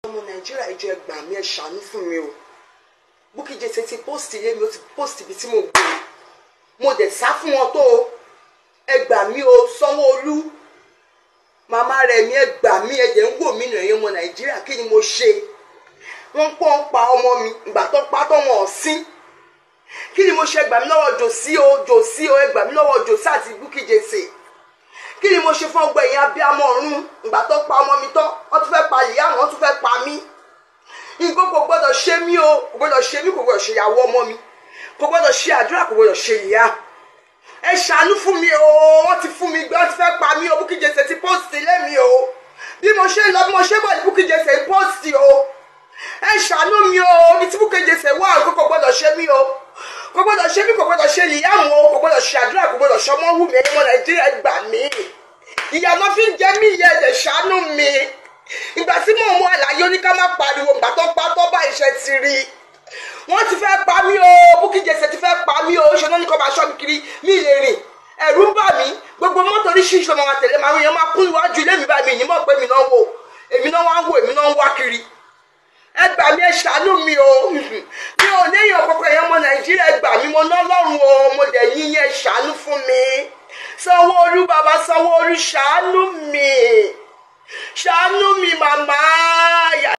ọmọ nàìjíríà ìjọ ẹ gbà mí ẹ ṣàánú fún mi o Bukky Jesse ti post ilé mi ó ti post ibi tí mo gbé mo dẹ̀ sá fún wọn tó o ẹ gbà mí o Sanwó-Olú màmá rẹ̀ mi ẹ gbà mí ẹ jẹ́ ń wò mí nù ẹ̀yin ọmọ nàìjíríà kí ni mo ṣe wọ́n pọ́n pa ọmọ mi ìgbà tó pa tó wọn ọ̀sìn kí ni mo ṣe gbà mí lọ́wọ́ jòsí o jòsí o ẹ gbà mí lọ́wọ́ jòsí àti Bukky Jesse kí ni mo ṣe fún ọgbà ẹ̀yìn abiyamọ ọ̀run ìgbà tó pa ọmọ mi tán wọ́n tún fẹ́ pa ìyá wọ́n tún fẹ́ pa mí nǹkan kò gbọ́dọ̀ ṣe mí o kò gbọ́dọ̀ ṣe mí kò gbọ́dọ̀ ṣe ìyàwó ọmọ mi kò gbọ́dọ̀ ṣe àdúrà kò gbọ́dọ̀ ṣe ìyá ẹ ṣàánú fún mi o wọ́n ti fún mi gbé wọ́n ti fẹ́ pa mí o Bukky Jesse ti post ilé mi o bí mo ṣe lọ bí mo ṣe bọ̀ ní Bukky Jesse post o ẹ ṣàánú mi o ní tí Bukky Jesse wà kó kò gbọ́dọ̀ ṣe mí o kò gbọ́dọ̀ ṣe mí kò gbọ́dọ̀ ṣe ìyáàmù o kò gbọ́dọ̀ ṣe àdúrà kò gbọ́dọ̀ ṣọmọ wù mí ẹ̀yin ọmọ Nàìjíríà gbà mí ìyàmọ́ fi ń jẹ mí ìyá ẹ̀jẹ̀ ṣàánú mi ìgbà tí mò ń mú àlàyé oníká má pariwo ìgbà tó pa tó bá iṣẹ́ ti rí wọ́n ti fẹ́ pa mí o Bukky Jesse ti fẹ́ pa mí o ṣe náà ní kó máa ṣọ́ mi kiri mí lè rìn ẹ̀rù ń bà mí gbogbo mọ́tò oríṣiríṣi ọmọ wa tẹ̀lé máa ń yan máa kún iwájú ilé mi báyìí mi ní mọ̀ pé mi náà wò èmi náà wá ń wò èmi náà ń wá kiri ẹ gbà mí ẹ ṣàánú mi o mi ò léèyàn kọkọ èèyàn ọmọ nàìjíríà ẹ gbà mí mo ná lọ́rùn o mo dẹ̀ yín yẹn ṣàánú fún mi sanwó-olú bàbá sanwó-olú ṣàánú mi ṣàánú mi màmá.